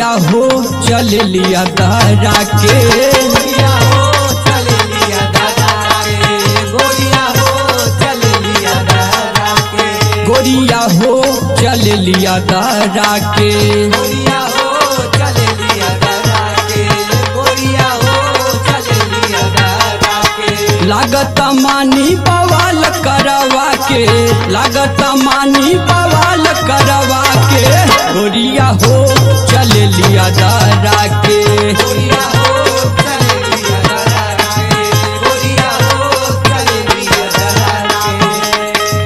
गोरिया हो चल लिया दारा के गोरिया हो चल लिया दादा के गोरिया हो चल लिया दादा के गोरिया हो चल लिया दारा के गोरिया हो चल लिया दादा के गोरिया हो चल लिया दादा के लागत मानी बवाल करवा के लागत मानी बवाल करवा के गोरिया हो चल लिया दारा के गोरिया हो चल लिया दादा के गोरिया हो चल लिया दादा के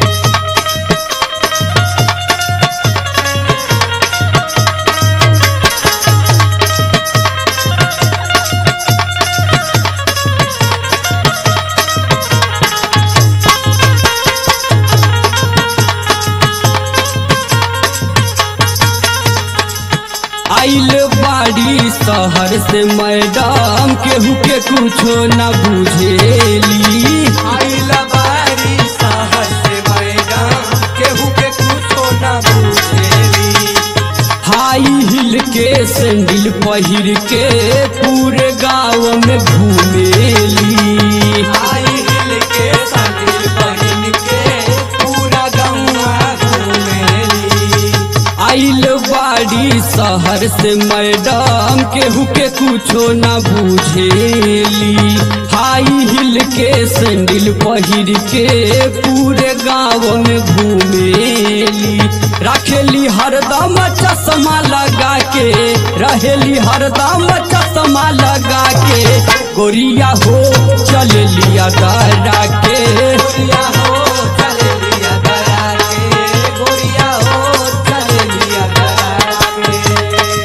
आइल बाड़ी शहर से मैडम केहू के कुछो न बुझेली आइल बारी साहस से मैडम केहू के कुछो न पूछेली हाई हिल के सैंडल पहिर के पूरे गाँव में घूमेली आई हिल के संदिल बहिन के पूरा गौवा घूमेली आइल बाड़ी शहर से मैडम केहू के कुछो न बुझेली हाई हिल के सैंडल पहिर के पूरे गाँव में घूमेली रखेली हरदम चश्मा लगा के रहेली हरदम चश्मा लगा के गोरिया हो चल लिया दारा के गोरिया हो चल लिया दरा के गोरिया हो चल लिया दरा के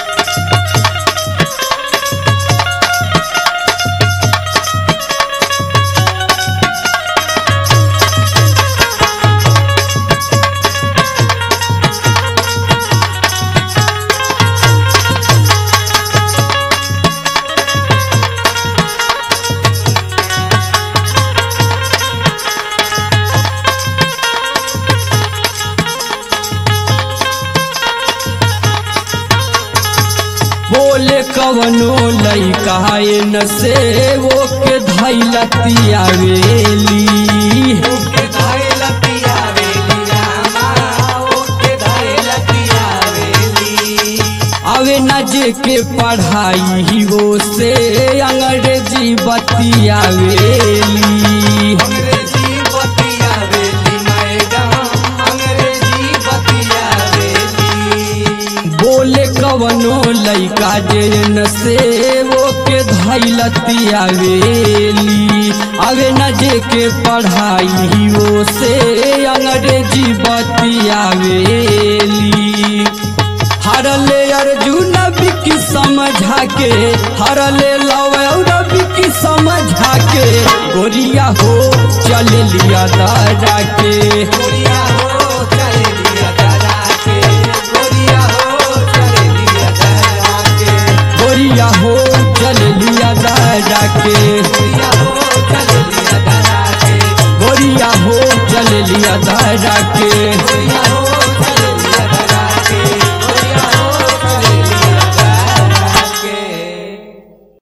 बोले कवनो लइका न से वो के धैलतिया वेली ओके धाय लतिया वेली रामा ओके धाय लतिया वेली आवे न जे के पढ़ाई वो से अंग्रेजी बतिया वेली अंग्रेजी बतिया वेली मैडम अंग्रेजी बतिया वेली बोले कवनो लइका जे न से वो के धैलतिया वेली आवे न जे के पढ़ाई वो से अंग्रेजी बतिया वेली हरले अर्जुन बिकी समझा के हरले लवौर बिकी समझा के गोरिया हो चल लिया दादा के गोरिया हो चल लिया दादा के गोरिया हो चल लिया दादा के गोरिया हो चल लिया दादा के गोरिया हो चल लिया दादा के गोरिया हो चल लिया दादा के गोरिया हो